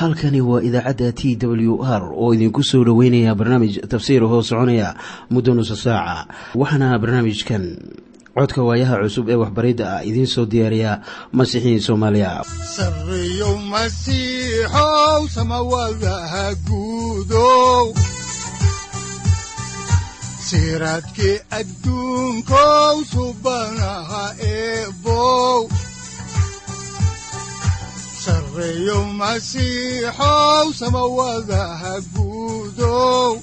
halkani waa idaacadda t w r oo idinku soo dhoweynaya barnaamij tafsiir hoo soconaya muddo nusa saaca waxaana barnaamijkan codka waayaha cusub ee waxbaridda ah idiin soo diyaariya masiixiin soomaaliya sareyow masiixow samawadaha guudow siraadkii adduunkow subanaha eebow sareyow masiixow samawadaha guudow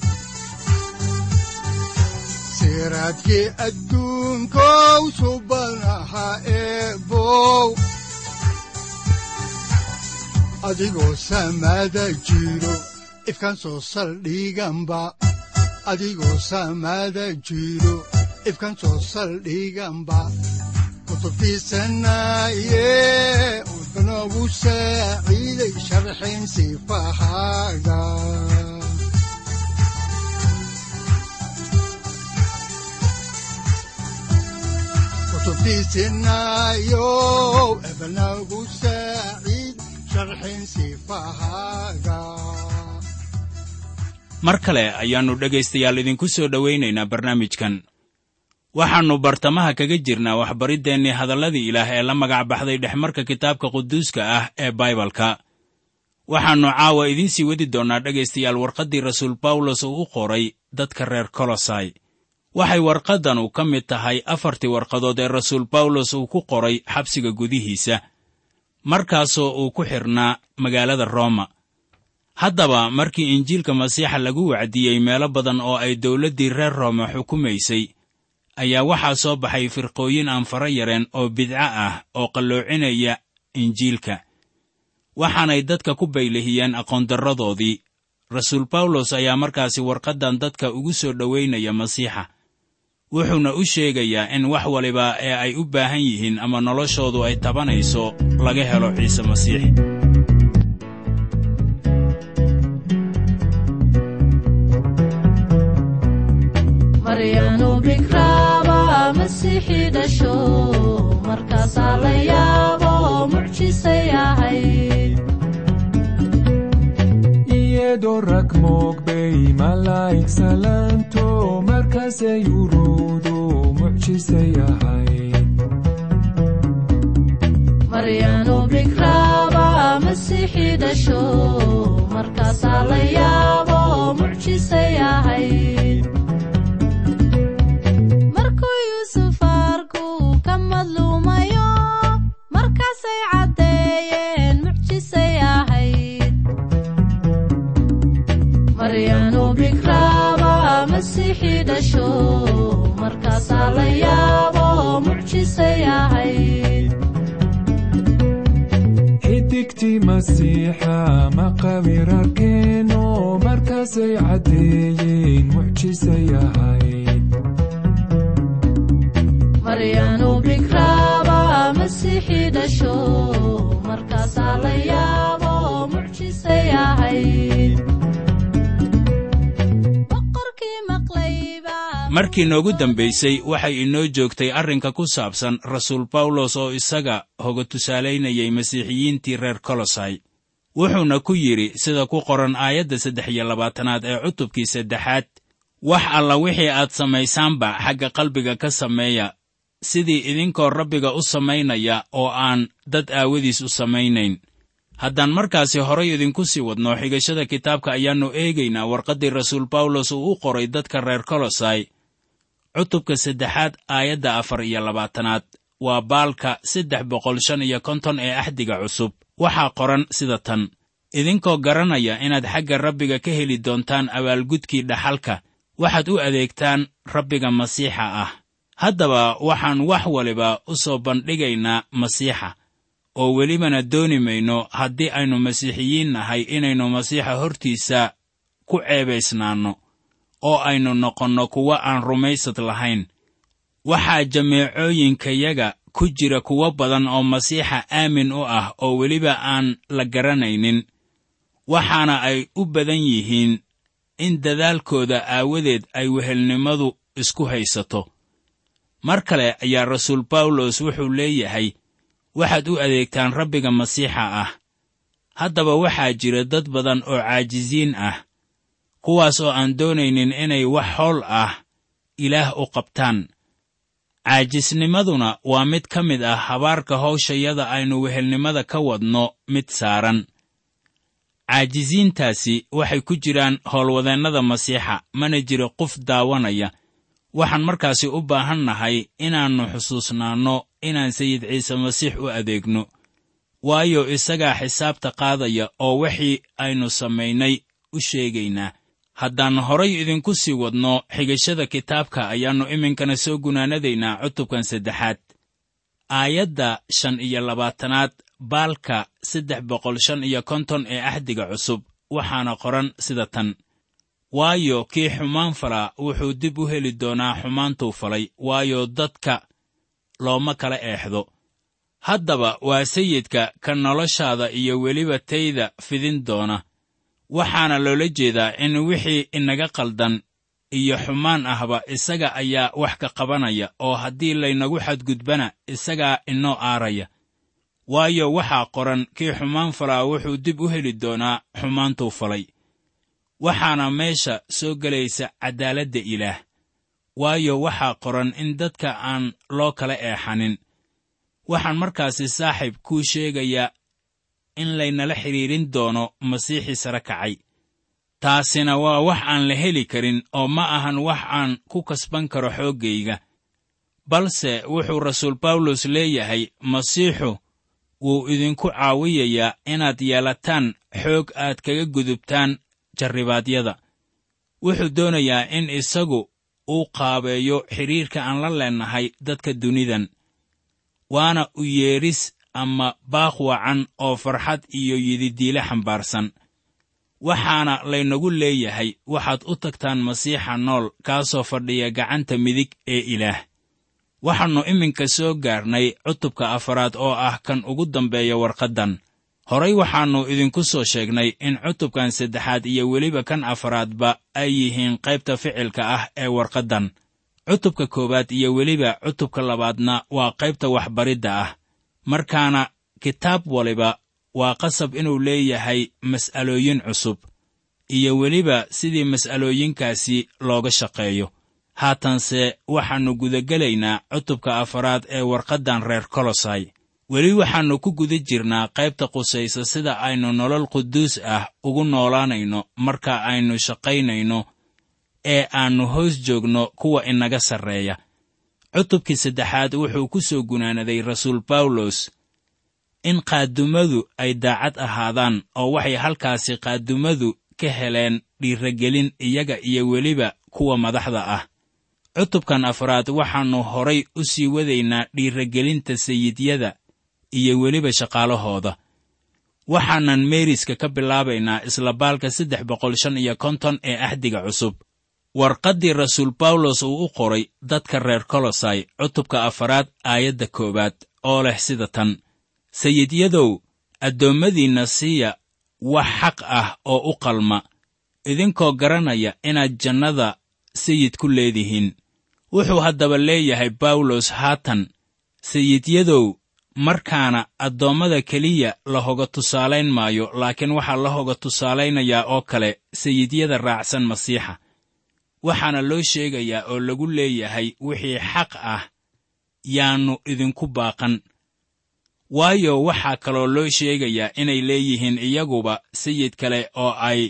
siraadkii adduunkow subanaha eebow adigoo samada jiro ifkaan soo saldhiganba adigoo samada jiro ifkaan soo saldhiganba kutubtiisanaye udanogu saaciiday sharxin sifahaaga kutubtiisinayo ebanagu saaciid sharxin sifahaaga mar kale ayaannu dhegaystayaal idinku soo dhowaynaynaa barnaamijkan waxaannu bartamaha kaga jirnaa waxbariddeenii hadalladii ilaah ee la magac baxday dhexmarka kitaabka quduuska ah ee baibalka waxaannu caawa idiin sii wadi doonnaa dhegaystayaal warqaddii rasuul bawlos uu u qoray dadka reer kolosai waxay warqaddanu ka mid tahay afartii warqadood ee rasuul bawlos uu ku qoray xabsiga gudihiisa markaasoo uu ku xidhnaa magaalada rooma haddaba markii injiilka masiixa lagu wacdiyey meelo badan oo ay dawladdii reer rooma xukumaysay ayaa waxaa soo baxay firqooyin aan fara yareen oo bidco ah oo qalloocinaya injiilka waxaanay dadka ku baylahiyeen aqoondarradoodii rasuul bawlos ayaa markaasi warqaddan dadka ugu soo dhowaynaya masiixa wuxuuna u sheegayaa in wax waliba ee ay u baahan yihiin ama noloshoodu ay tabanayso laga helo ciise masiix maryanu bikraaba masiixii dhasho markaasaa la yaabo mucjisay ahayd iyadoo rag moogbay malaa'ig salaanto markaasay uruudu mucjisay ahayd maryanu bikraaba masiixii dhasho markaasaa la yaabo mucjisay ahayd markuu yuusuf arku ka madluumayo markaasay caddeeyeen mucjisay ahayd maryanu bikraaba masiixii dhasho markaasaa la yaabo mucjisay ahayd xidigtii masiixa maqawir arkeeno markaasay caddeeyeen mucjisay ahayd maryanu bikraaba masiixii dhasho markaasaa la yaabo mucjisay ahayd boqorkii maqlayba markii noogu dambaysay waxay inoo joogtay arrinka ku saabsan rasuul bawlos oo isaga hoga tusaalaynayay masiixiyiintii reer kolosai wuxuuna ku yidhi sida ku qoran aayadda saddex iyo labaatanaad ee cutubkii saddexaad wax alla wixii aad samaysaanba xagga qalbiga ka sameeya sidii idinkoo rabbiga u samaynaya oo aan dad aawadiis u samaynayn haddaan markaasi horay idinku sii wadno xigashada kitaabka ayaannu eegaynaa warqaddii rasuul bawlos uu u qoray dadka reer kolosai cutubka saddexaad aayadda afar iyo labaatanaad waa baalka saddex boqol shan iyo konton ee axdiga cusub waxaa qoran sida tan idinkoo garanaya inaad xagga rabbiga ka heli doontaan abaalgudkii dhaxalka waxaad u adeegtaan rabbiga masiixa ah haddaba waxaan wax waliba u soo bandhigaynaa masiixa oo welibana dooni mayno haddii aynu masiixiyiin nahay inaynu masiixa hortiisa ku ceebaysnaanno oo aynu noqonno kuwo aan rumaysad lahayn waxaa jameecooyinkayaga ku jira kuwo badan oo masiixa aamin u ah oo weliba aan la garanaynin waxaana ay u badan yihiin in dadaalkooda aawadeed ay wehelnimadu isku haysato mar kale ayaa rasuul bawlos wuxuu leeyahay waxaad u adeegtaan rabbiga masiixa ah haddaba waxaa jira dad badan oo caajisiin ah kuwaas oo aan doonaynin inay wax howl ah ilaah u qabtaan caajisnimaduna waa mid ka mid ah habaarka hawshayada aynu wehelnimada ka wadno mid saaran caajisiintaasi waxay ku jiraan howlwadeennada masiixa mana jiro qof daawanaya waxaan markaasi u baahan nahay inaannu xusuusnaanno inaan sayid ciise masiix u adeegno waayo isagaa xisaabta qaadaya oo wixii aynu samaynay u sheegaynaa haddaan horay idinku sii wadno xigashada kitaabka ayaannu iminkana soo gunaanadaynaa cutubkan saddexaad aayadda shan iyo labaatanaad baalka saddex boqol shan iyo konton ee axdiga cusub waxaana qoran sida tan waayo kii xumaan falaa wuxuu dib u heli doonaa xumaantuu falay waayo dadka looma kala eexdo haddaba waa sayidka ka noloshaada iyo weliba tayda fidin doona waxaana loola jeedaa in wixii inaga qaldan iyo xumaan ahba isaga ayaa wax ka qabanaya oo haddii laynagu xadgudbana isagaa inoo aaraya waayo waxaa qoran kii xumaan falaa wuxuu dib u heli doonaa xumaantuu falay waxaana meesha soo gelaysa caddaaladda ilaah waayo waxaa qoran in dadka aan loo kala eexanin waxaan markaasi saaxiib kuu sheegayaa in laynala xidhiidhin doono masiixii sare kacay taasina waa wax aan la heli karin oo ma ahan wax aan ku kasban karo xooggayga balse wuxuu rasuul bawlos leeyahay masiixu wuu idinku caawiyayaa inaad yeelataan xoog aad kaga gudubtaan jarribaadyada wuxuu doonayaa in isagu uu qaabeeyo xidhiirka aan la leennahay dadka dunidan waana u yeedhis ama baaq wacan oo farxad iyo yididiile xambaarsan waxaana laynagu leeyahay waxaad u tagtaan masiixa nool kaasoo fadhiya gacanta midig ee ilaah waxaannu iminka soo gaarnay cutubka afaraad oo ah kan ugu dambeeya warqaddan horay waxaannu idinku soo sheegnay in cutubkan saddexaad iyo weliba kan afaraadba ay yihiin qaybta ficilka ah ee warqaddan cutubka koowaad iyo weliba cutubka labaadna waa qaybta waxbaridda ah markaana kitaab waliba waa qasab inuu leeyahay mas'alooyin cusub iyo weliba sidii mas'alooyinkaasi looga shaqeeyo haatanse waxaannu gudagelaynaa cutubka afaraad ee warqaddan reer kolosay weli waxaannu ku guda jirnaa qaybta qusaysa sida aynu nolol quduus ah ugu noolaanayno marka aynu shaqaynayno ee aannu hoos joogno kuwa inaga sarreeya cutubkii saddexaad wuxuu ku soo gunaanaday rasuul bawlos in qaadumadu ay daacad ahaadaan oo waxay halkaasi qaadumadu ka heleen dhiirragelin iyaga iyo weliba kuwa madaxda ah cutubkan afraad waxaannu horay u sii wadaynaa dhiirragelinta sayidyada iyo weliba shaqaalahooda waxaanan meeriska ka bilaabaynaa isla baalka saddex boqol shan iyo konton ee axdiga cusub warqaddii rasuul bawlos uu u qoray dadka reer kolosai cutubka afaraad aayadda koowaad oo leh sida tan sayidyadow addoommadiinna siiya wax xaq ah oo u qalma idinkoo garanaya inaad jannada sayid ku leedihiin wuxuu haddaba leeyahay bawlos haatan sayidyadow markaana addoommada keliya la hoga tusaalayn maayo laakiin waxaa la hoga tusaalaynayaa oo kale sayidyada raacsan masiixa waxaana loo sheegayaa oo lagu leeyahay wixii xaq ah yaannu idinku baaqan waayo waxaa kaloo loo sheegayaa inay leeyihiin iyaguba sayid kale oo ay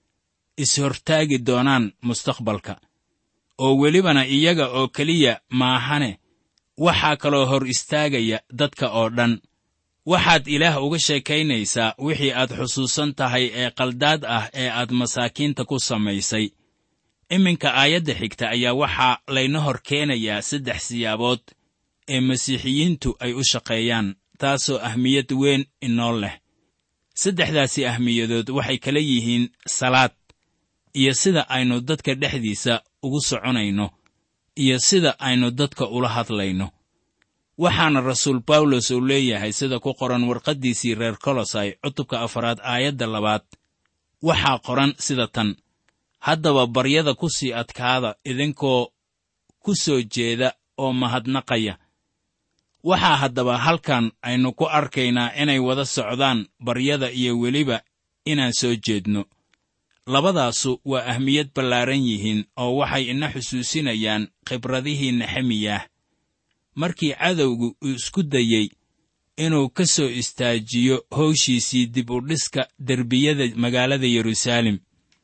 is-hortaagi doonaan mustaqbalka oo welibana iyaga oo keliya maahane waxaa kaloo hor istaagaya dadka oo dhan waxaad ilaah uga sheekaynaysaa wixii aad xusuusan tahay ee qaldaad ah ee aad masaakiinta ku samaysay iminka aayadda xigta ayaa waxaa layna hor keenayaa saddex siyaabood ee masiixiyiintu ay u shaqeeyaan taasoo ahmiyad weyn inoo leh saddexdaasi ahmiyadood waxay kala yihiin salaad iyo sida aynu dadka dhexdiisa ugu soconayno iyo sida aynu dadka ula hadlayno waxaana rasuul bawlos uu leeyahay sida ku qoran warqaddiisii reer kolosai cutubka afaraad aayadda labaad waxaa qoran sida tan haddaba baryada ku sii adkaada idinkoo ku soo jeeda oo mahadnaqaya waxaa haddaba halkan aynu ku arkaynaa inay wada socdaan baryada iyo weliba inaan soo jeedno labadaasu waa ahmiyad ballaaran yihiin oo waxay ina xusuusinayaan khibradihii nexemiyah markii cadowgu uu isku dayey inuu ka soo istaajiyo howshiisii dib u dhiska derbiyada magaalada yeruusaalem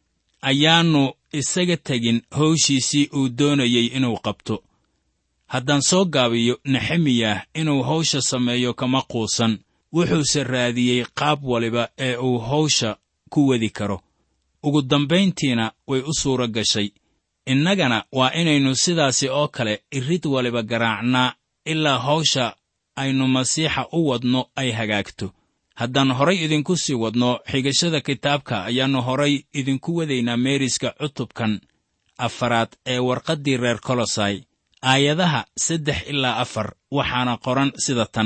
ayaannu isaga tegin howshiisii uu doonayey inuu qabto haddaan soo gaabiyo nexemiyah inuu hawsha sameeyo kama quusan wuxuuse raadiyey qaab waliba ee uu hawsha ku wadi karo ugu dambayntiina way u suura gashay innagana waa inaynu sidaasi oo kale irid waliba garaacnaa ilaa hawsha aynu masiixa u wadno ay hagaagto haddaan horay idinku sii wadno xigashada kitaabka ayaannu horay idinku wadaynaa meeriska cutubkan afaraad ee warqaddii reer kolosai aayadaha saddex ilaa afar waxaana qoran sida tan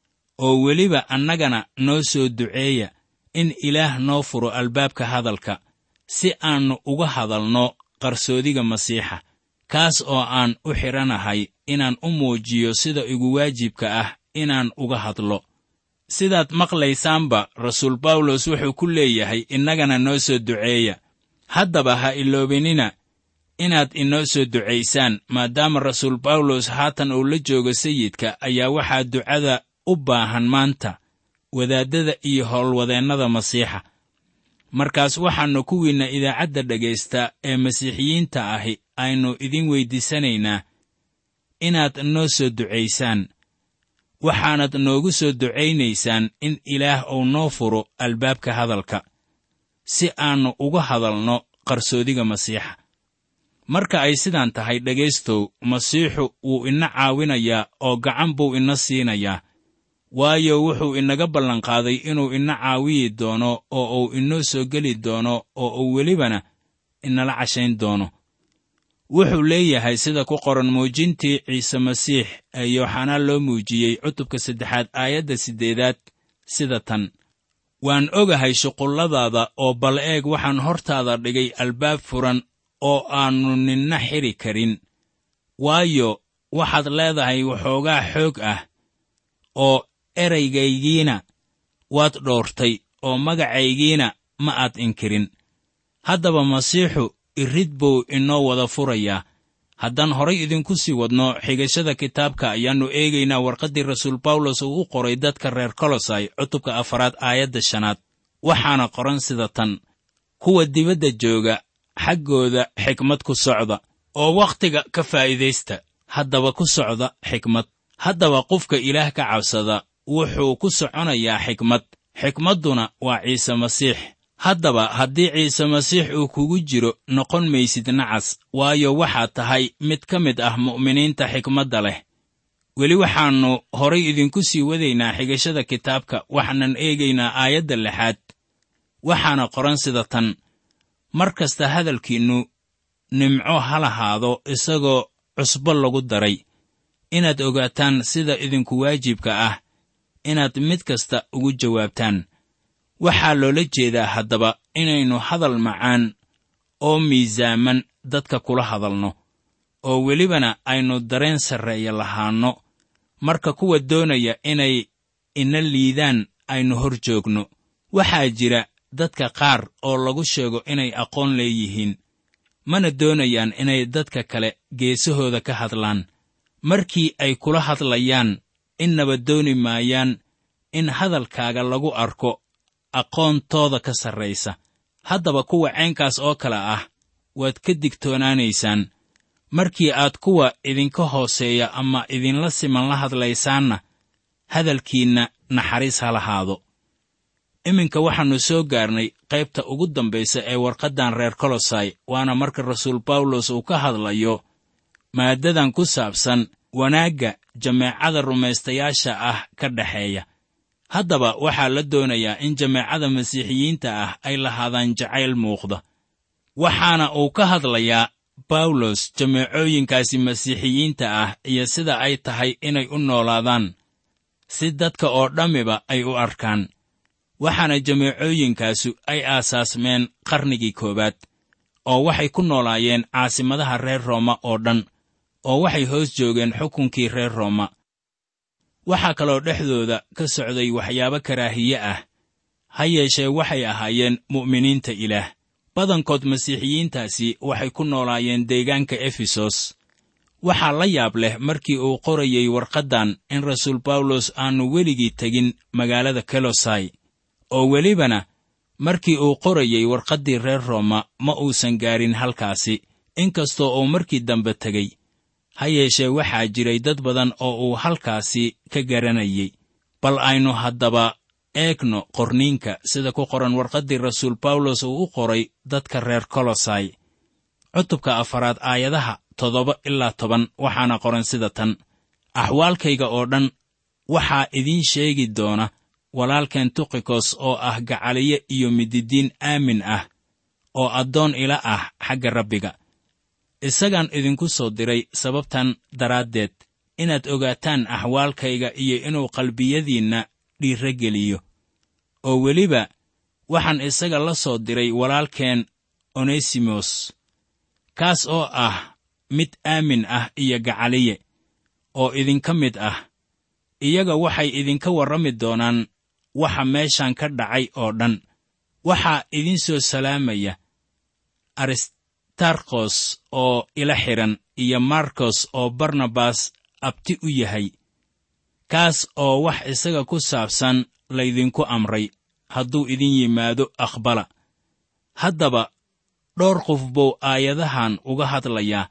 oo weliba annagana noo soo duceeya in ilaah noo furo albaabka hadalka si aannu uga hadalno qarsoodiga masiixa kaas oo aan u xidhanahay inaan u muujiyo sida igu waajibka ah inaan uga hadlo sidaad maqlaysaanba rasuul bawlos wuxuu ku leeyahay innagana noo soo duceeya haddaba ha iloobinina inaad inoo soo ducaysaan maadaama rasuul bawlos haatan uu la joogo sayidka ayaa waxaa ducada u baahan maanta wadaaddada iyo howlwadeennada masiixa markaas waxaannu kuwiinna idaacadda dhegaysta ee masiixiyiinta ahi aynu idin weyddiisanaynaa inaad noo soo ducaysaan waxaanad noogu soo ducaynaysaan in ilaah uu noo furo albaabka hadalka si aannu uga hadalno qarsoodiga masiixa marka ay sidaan tahay dhegaystow masiixu wuu ina caawinayaa oo gacan buu ina siinayaa waayo wuxuu inaga ballanqaaday inuu ina caawiyi doono oo uu inoo soo geli doono oo uu welibana inala cashayn doono wuxuu leeyahay sida ku qoran muujintii ciise masiix ee yooxanaa loo muujiyey cutubka saddexaad aayadda siddeedaad sida tan waan ogahay shuqulladaada oo bal eeg waxaan hortaada dhigay albaab furan oo aannu ninna xidhi karin waayo waxaad leedahay waxoogaa xoog ah oo eraygaygiina waad dhoortay oo magacaygiina ma aad inkirin haddaba masiixu irid buu inoo wada furayaa haddaan horay idinku sii wadno xigashada kitaabka ayaannu eegaynaa warqaddii rasuul bawlos uu u qoray dadka reer kolosai cutubka afaraad aayadda shanaad waxaana qoran sida tan kuwa dibadda jooga xaggooda xikmad ku socda oo wakhtiga ka faa'iidaysta haddaba ku socda xikmad haddaba qofka ilaah ka cabsada wuxuu ku soconayaa xikmad xikmadduna waa ciise masiix haddaba haddii ciise masiix uu kugu jiro noqon maysid nacas waayo waxaad tahay mid ka mid ah mu'miniinta xikmadda leh weli waxaannu horay idinku sii wadaynaa xigashada kitaabka waxaanan eegaynaa aayadda lixaad waxaana qoran sida tan mar kasta hadalkiinnu nimco ha lahaado isagoo cusbo lagu daray inaad ogaataan sida idinku waajibka ah inaad mid kasta ugu jawaabtaan waxaa loola jeedaa haddaba inaynu hadal macaan oo miisaaman dadka kula hadalno oo welibana aynu dareen sarreeya lahaanno marka kuwa doonaya inay ina liidaan aynu hor joogno waxaa jira dadka qaar oo lagu sheego inay aqoon leeyihiin mana doonayaan inay dadka kale geesahooda ka hadlaan markii ay kula hadlayaan innaba dooni maayaan in hadalkaaga lagu arko aqoontooda ka sarraysa haddaba kuwa caynkaas oo kale ah waad ka digtoonaanaysaan markii aad kuwa idinka hooseeya ama idinla siman la hadlaysaanna hadalkiinna naxariis ha lahaado iminka waxaannu soo gaarnay qaybta ugu dambaysa ee warqaddan reer kolosai waana marka rasuul bawlos uu ka hadlayo maaddadan ku saabsan wanaagga jameecada rumaystayaasha ah ka dhexeeya haddaba waxaa la doonayaa in jameecada masiixiyiinta ah ay lahaadaan jacayl muuqda waxaana uu ka hadlayaa bawlos jameecooyinkaasi masiixiyiinta ah iyo sida ay tahay inay u noolaadaan si dadka oo dhammiba ay u arkaan waxaana jameecooyinkaasu ay aasaasmeen qarnigii koowaad oo waxay ku noolaayeen caasimadaha reer rooma oo dhan oo waxay hoos joogeen xukunkii reer rooma waxaa kaloo dhexdooda ka socday waxyaabo karaahiye ah ha yeeshee waxay ahaayeen mu'miniinta ilaah badankood masiixiyiintaasi waxay ku noolaayeen deegaanka efesos waxaa la yaab leh markii uu qorayey warqaddan in rasuul bawlos aannu weligii tegin magaalada kolosai oo welibana markii uu qorayey warqaddii reer rooma ma uusan gaarin halkaasi inkastoo uu markii dambe tegey ha yeeshee waxaa jiray dad badan oo uu halkaasi ka garanayey bal aynu haddaba eegno qorniinka sida ku qoran warqaddii rasuul bawlos uu u qoray dadka reer kolosai cutubka afaraad aayadaha toddoba ilaa toban waxaana qoran sida tan axwaalkayga oo dhan waxaa idiin sheegi doona walaalkeen tukikos oo ah gacaliye iyo mididiin aamin ah oo addoon ila ah xagga rabbiga isagaan idinku soo diray sababtan daraaddeed inaad ogaataan axwaalkayga iyo inuu qalbiyadiinna dhiirra geliyo oo weliba waxaan isaga la soo diray walaalkeen onesimos kaas oo ah mid aamin ah iyo gacaliye oo idinka mid ah iyaga waxay idinka warrami doonaan waxa meeshan ka dhacay oo dhan waxaa idin soo salaamaya aristarkos oo ila xidhan iyo markos oo barnabas abti u yahay kaas oo wax isaga ku saabsan laydinku amray hadduu idin yimaado aqbala haddaba dhowr qof buu aayadahan uga hadlayaa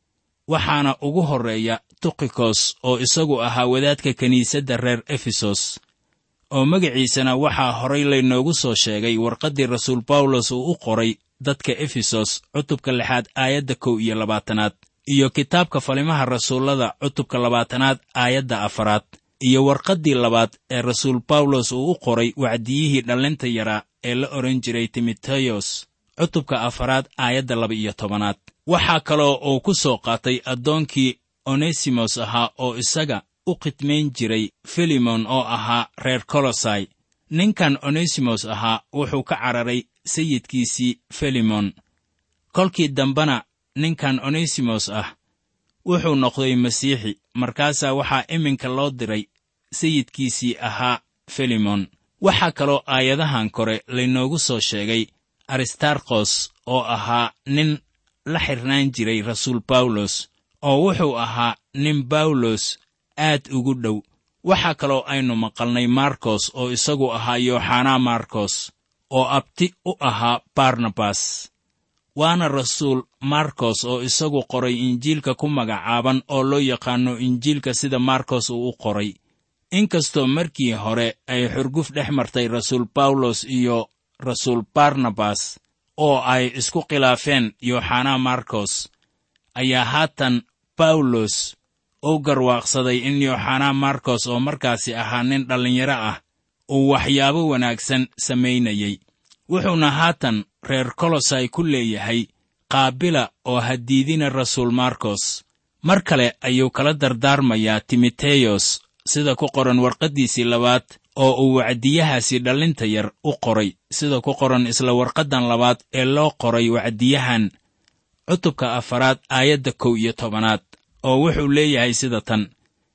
waxaana ugu horreeya tukikos oo isagu ahaa wadaadka kiniisadda reer efesos oo magaciisana waxaa horay laynoogu soo sheegay warqaddii rasuul bawlos uu u qoray dadka efesos cutubka lixaad aayadda kow iyo labaatanaad iyo kitaabka falimaha rasuullada cutubka labaatanaad aayadda afaraad iyo warqaddii labaad ee rasuul bawlos uu u qoray wacdiyihii dhallinta yaraa ee la odhan jiray timoteyos cutubka afaraad aayadda laba-iyo tobanaad waxaa kaloo uu ku soo qaatay addoonkii onesimos ahaa oo isaga u khidmayn jiray filimon oo ahaa reer kolosai ninkan onesimos ahaa wuxuu ka cararay sayidkiisii filimon kolkii dambena ninkan onesimos ah wuxuu noqday masiixi markaasaa waxaa iminka loo diray sayidkiisii ahaa filimon waxaa kaloo aayadahan kore laynoogu soo sheegay aristarkos oo ahaa nin la xirnaan jiray rasuul bawlos oo wuxuu ahaa nin bawlos aad ugu dhow waxaa kaloo aynu maqalnay markos oo isagu ahaa yooxanaa markos oo abti u ahaa barnabas waana rasuul markos oo isagu qoray injiilka ku magacaaban oo loo yaqaanno injiilka sida markos uu u qoray inkastoo markii hore ay xurguf dhex martay rasuul bawlos iyo rasuul barnabas oo ay isku khilaafeen yooxanaa markos ayaa haatan bawlos u garwaaqsaday in yooxanaa markos oo markaasi ahaa nin dhallinyaro ah uu waxyaabo wanaagsan samaynayey wuxuuna haatan reer kolosai ku leeyahay qaabila oo hadiidina rasuul markos mar kale ayuu kala dardaarmayaa timoteyos sida ku qoran warqaddiisii labaad oo uu wacdiyahaasi dhallinta yar u qoray sida ku qoran isla warqaddan labaad ee loo qoray wacdiyahan cutubka afaraad aayadda kow iyo tobanaad oo wuxuu leeyahay sida tan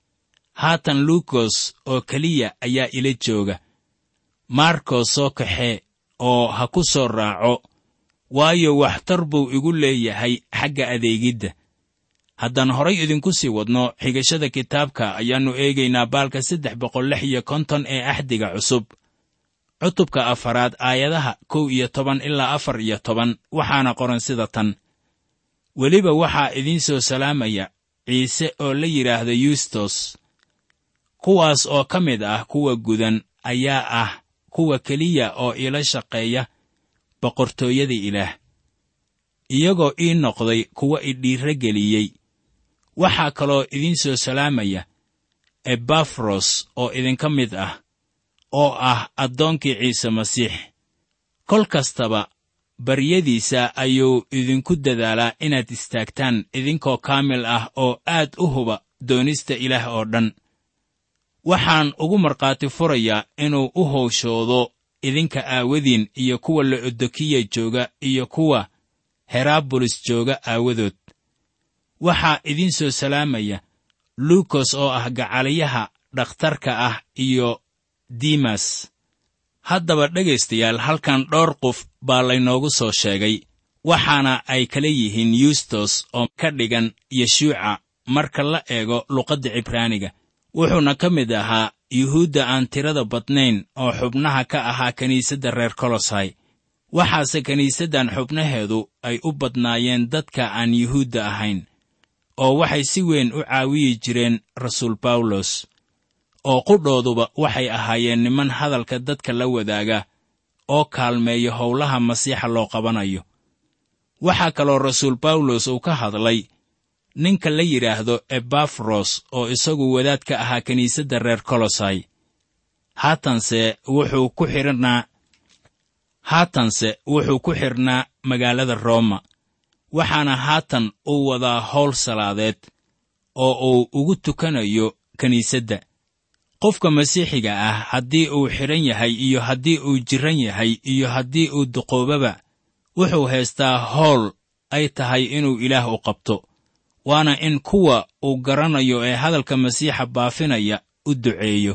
haatan luukos oo keliya ayaa ila jooga markos soo kaxee oo ha ku soo raaco waayo waxtar buu igu leeyahay xagga adeegidda haddaan horay idinku sii wadno xigashada kitaabka ayaannu eegaynaa baalka saddex boqol lix iyo konton ee axdiga cusub cutubka afaraad aayadaha kow iyo toban ilaa afar iyo toban waxaana qoran sida tan weliba waxaa idiin soo salaamaya ciise oo la yidhaahda yustos kuwaas oo ka mid ah kuwa gudan ayaa ah kuwa keliya oo iila shaqeeya boqortooyada ilaah iyagoo ii noqday kuwa idhiirra geliyey waxaa kaloo idiin soo salaamaya ebafros oo idinka mid ah oo ah addoonkii ciise masiix kol kastaba baryadiisa ayuu idinku dadaalaa inaad istaagtaan idinkoo kaamil ah oo aad u huba doonista ilaah oo dhan waxaan ugu markhaati furayaa inuu u howshoodo idinka aawadiin iyo kuwa la'odokiya jooga iyo kuwa heraabolis jooga aawadood waxaa idiin soo salaamaya luukos oo ah gacaliyaha dhakhtarka ah iyo dimas haddaba dhegaystayaal halkan dhowr qof baa laynoogu soo sheegay waxaana ay kala yihiin yustos oo ka dhigan yeshuuca marka la eego luqadda cibraaniga wuxuuna ka mid ahaa yuhuudda aan tirada badnayn oo xubnaha ka ahaa kiniisadda reer kolosai waxaase kiniisaddan xubnaheedu ay u badnaayeen dadka aan yuhuudda ahayn oo waxay si weyn u caawiyi jireen rasuul bawlos oo qudhooduba waxay ahaayeen niman hadalka dadka la wadaaga oo kaalmeeya howlaha masiixa loo qabanayo waxaa kaloo rasuul bawlos uu ka hadlay ninka la yidhaahdo ebafros oo isagu wadaad ka ahaa kiniisadda reer kolosai haatanse wuxuu ku xidhnaa haatanse wuxuu ku xidhnaa magaalada rooma waxaana haatan uu wadaa howl salaadeed oo uu ugu tukanayo kiniisadda qofka masiixiga ah haddii uu xidhan yahay iyo haddii uu jirran yahay iyo haddii uu duqoobaba wuxuu haystaa howl ay tahay inuu ilaah u qabto waana in kuwa uu garanayo ee hadalka masiixa baafinaya u duceeyo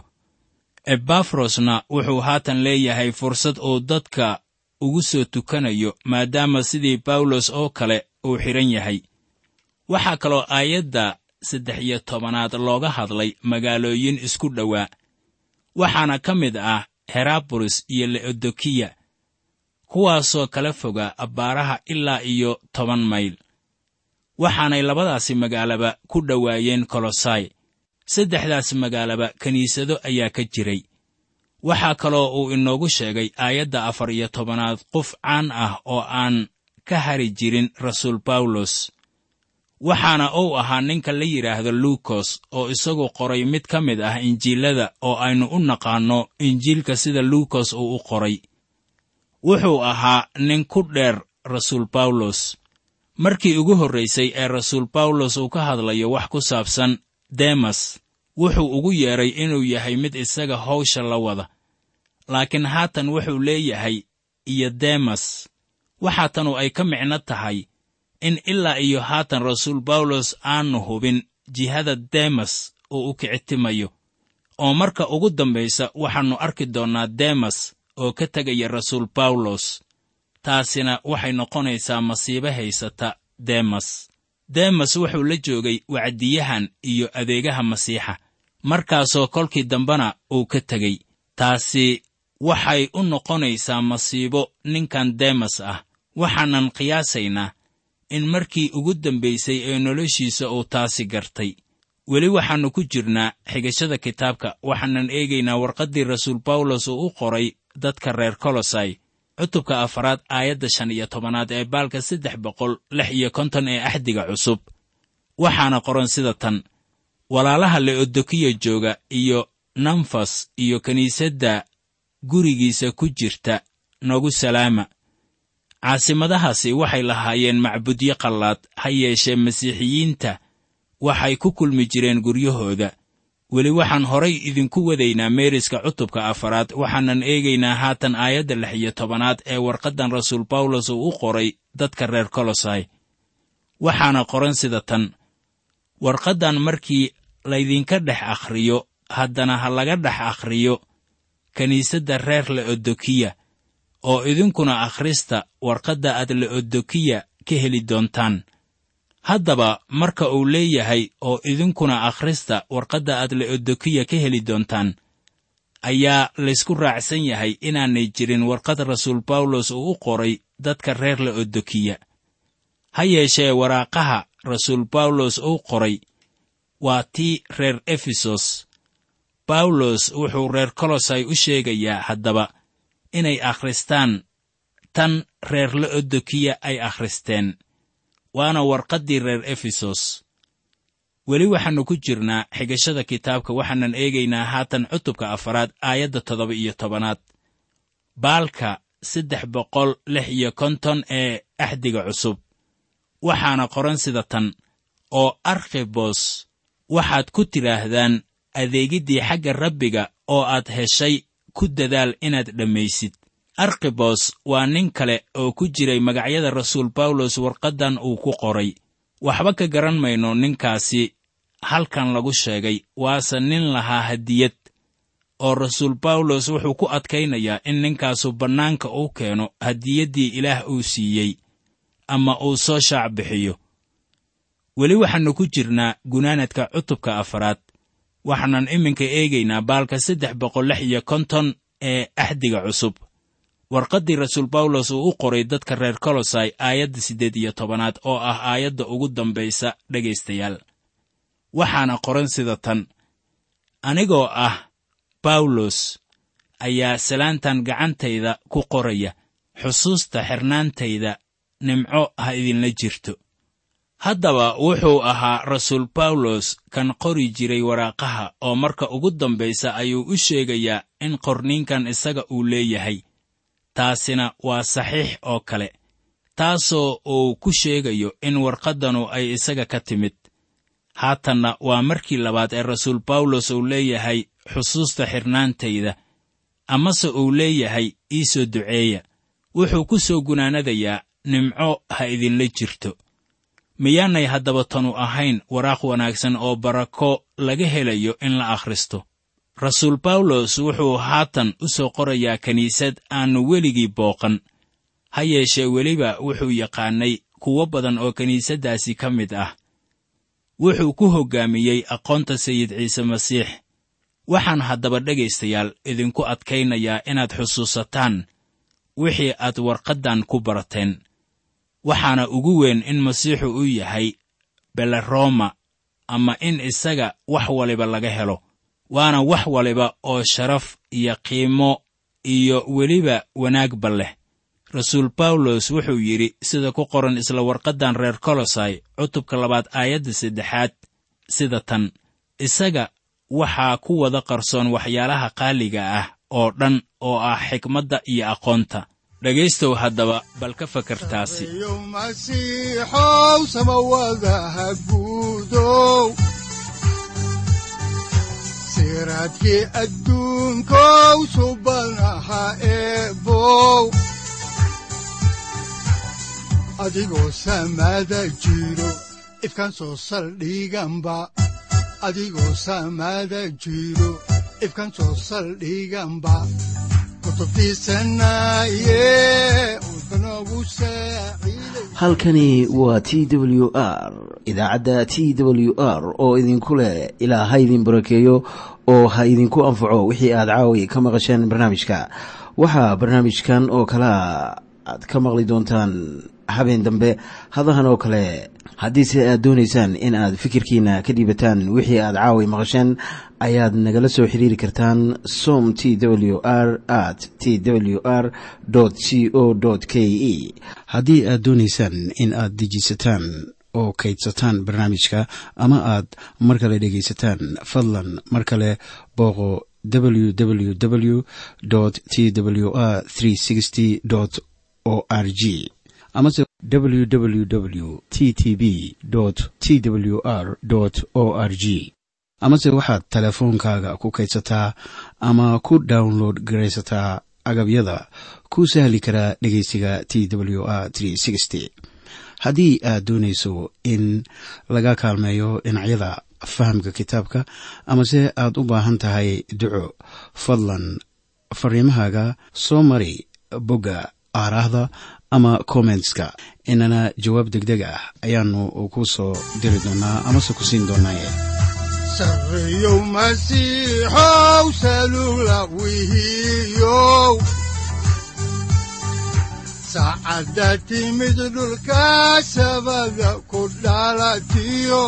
ebafrosna wuxuu haatan leeyahay fursad uu dadka ugu soo tukanayo maadaama sidii bawlos oo kale uu xidhan yahay waxaa kaloo aayadda saddex iyo tobanaad looga hadlay magaalooyin isku dhowaa waxaana ka mid ah herabolis iyo leodokiya kuwaasoo kala foga abbaaraha ilaa iyo toban mayl waxaanay labadaasi magaalaba ku dhowaayeen kolosai saddexdaas magaalaba kiniisado ayaa ka jiray waxaa kaloo uu inoogu sheegay aayadda afar iyo tobanaad qof caan ah oo aan ka hari jirin rasuul bawlos waxaana uu ahaa ninka la yidhaahdo luukos oo isagu qoray mid ka mid ah injiilada oo aynu u naqaanno injiilka sida luukos uu u qoray wuxuu ahaa nin ku dheer rasuul bawlos markii ugu horraysay ee rasuul bawlos uu ka hadlayo wax ku saabsan demas wuxuu ugu yeedhay inuu yahay mid isaga hawsha la wada laakiin haatan wuxuu leeyahay iyo demas waxaa tanu ay ka micno tahay in ilaa iyo haatan rasuul bawlos aanu hubin jihada demas uu u kicitimayo oo marka ugu dambaysa waxaannu arki doonnaa demas oo ka tegaya rasuul bawlos taasina waxay noqonaysaa masiibo haysata demas demas wuxuu la joogay wacdiyahan iyo adeegaha masiixa markaasoo kolkii dambena uu ka tegey taasi waxay u noqonaysaa masiibo ninkan demas ah waxaanan qiyaasaynaa in markii ugu dambaysay ee noloshiisa uu taasi gartay weli waxaannu ku jirnaa xigashada kitaabka waxaanan eegaynaa warqaddii rasuul bawlos uu u qoray dadka reer kolosai cutubka afaraad aayadda shan iyo tobanaad ee baalka saddex boqol lix iyo konton ee axdiga cusub waxaana qoran sida tan walaalaha leodokiya jooga iyo namfas iyo kiniisadda gurigiisa ku jirta nagu salaama caasimadahaasi waxay lahaayeen macbudyo qallaad ha yeeshee masiixiyiinta waxay ku kulmi jireen guryahooda weli waxaan horay idinku wadaynaa meeriska cutubka afaraad waxaanan eegaynaa haatan aayadda lix iyo tobanaad ee warqaddan rasuul bawlos uu u qoray dadka reer kolosai waxaana qoran sida tan warqaddan markii laydinka dhex akhriyo haddana ha laga dhex akhriyo kiniisadda reer leodokiya oo idinkuna akhrista warqadda aad leodokiya ka heli doontaan haddaba marka uu leeyahay oo idinkuna akhrista warqadda aad leodokiya ka heli doontaan ayaa laysku raacsan yahay inaanay jirin warqad rasuul bawlos uu u qoray dadka reer leodokiya ha yeeshee waraaqaha rasuul bawlos uu qoray waa tii reer efesos bawlos wuxuu reer kolosai u sheegayaa haddaba inay akhristaan tan reer leodokiya ay akhristeen waana warqaddii reer efesos weli waxaannu ku jirnaa xigashada kitaabka waxaanan eegaynaa haatan cutubka afaraad aayadda toddoba iyo tobanaad baalka saddex boqol lix iyo konton ee axdiga cusub waxaana qoran sida tan oo arkhibos waxaad ku tidhaahdaan adeegiddii xagga rabbiga oo aad heshay ku dadaal inaad dhammaysid arkhibos waa nin kale oo ku jiray magacyada rasuul bawlos warqaddan uu ku qoray waxba ka garan mayno ninkaasi halkan lagu sheegay waase nin lahaa hadiyad oo rasuul bawlos wuxuu ku adkaynayaa in ninkaasu bannaanka uu keeno hadiyaddii ilaah uu siiyey ama uu soo shaac bixiyo weli waxaannu ku jirnaa gunaanadka cutubka afaraad waxaanan iminka eegaynaa baalka saddex boqol lix iyo konton ee axdiga cusub warqaddii rasuul bawlos uu u qoray dadka reer kolosai aayadda siddeed iyo tobanaad oo ah aayadda ugu dambaysa dhegaystayaal waxaana qoran sida tan anigoo ah bawlos ayaa salaantan gacantayda ku qoraya xusuusta xirnaantayda nimco ha idinla jirto haddaba wuxuu ahaa rasuul bawlos kan qori jiray waraaqaha oo marka ugu dambaysa ayuu u sheegayaa in qorniinkan isaga uu leeyahay taasina waa saxiix oo kale taasoo uu ku sheegayo in warqaddanu ay isaga ka timid haatanna waa markii labaad ee rasuul bawlos uu leeyahay xusuusta xirnaantayda amase uu leeyahay ii soo duceeya wuxuu ku soo gunaanadayaa nimco ha idinla jirto miyaanay haddaba tanu ahayn waraaq wanaagsan oo barako laga helayo in la akhristo rasuul bawlos wuxuu haatan u soo qorayaa kiniisad aannu weligii booqan ha yeeshee weliba wuxuu yaqaannay kuwo badan oo kiniisaddaasi ka mid ah wuxuu ku hoggaamiyey aqoonta sayid ciise masiix waxaan haddaba dhegaystayaal idinku adkaynayaa inaad xusuusataan wixii aad warqaddan ku barateen waxaana ugu weyn in masiixu uu yahay beleroma ama in isaga wax waliba laga helo waana wax waliba oo sharaf iyo qiimo iyo weliba wanaagba leh rasuul bawlos wuxuu yidhi sida ku qoran isla warqaddan reer kolosai cutubka labaad aayadda saddexaad sida tan isaga waxaa ku wada qarsoon waxyaalaha qaaliga ah oo dhan oo ah xikmadda iyo aqoonta dhegaystow haddaba bal ka fakartaasi yo masiixow samawadaha guudow siraadkii adduunkow subanaha eebow adigoo samada jiro ifkan soo saldhiganba adigoo samada jiro ifkan soo saldhiganba halkani waa t w r idaacadda t w r oo idinku leh ilaa ha idin barakeeyo oo ha idinku anfaco wixii aad caawi ka maqasheen barnaamijka waxaa barnaamijkan oo kalaa aad ka maqli doontaan habeen dambe hadahan oo kale haddiise aad doonaysaan in aad fikirkiina ka dhiibataan wixii aad caawi maqasheen ayaad nagala soo xiriiri kartaan som t w r at t w r c o k e haddii aad doonaysaan in aad dejiisataan oo kaydsataan barnaamijka ama aad mar kale dhegaysataan fadlan mar kale booqo www t w r o r g amase www t t b t w r o r g amase waxaad teleefoonkaaga ku kaydsataa ama ku download garaysataa agabyada ku sahli karaa dhegeysiga t w r haddii aad doonayso in laga kaalmeeyo dhinacyada fahamka kitaabka amase aad u baahan tahay duco fadlan fariimahaaga soo mari bogga aaraahda ama kommentska inana jawaab degdeg ah ayaanu ku soo diri doonaa amase ku siin doonaaye sareyow masiixow salula wihiyow saacadda timid dhulka sabada ku dhalatiyo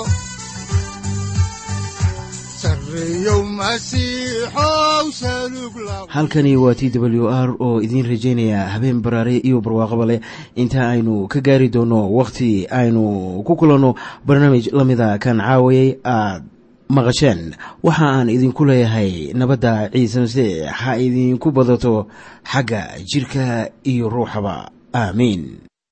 halkani waa t w r oo idiin rajaynaya habeen baraare iyo barwaaqaba leh inta aynu ka gaari doono wakhti aynu ku kulanno barnaamij la mida kan caawayay aad maqasheen waxa aan idinku leeyahay nabadda ciise masiix ha idinku badato xagga jidhka iyo ruuxaba aamiin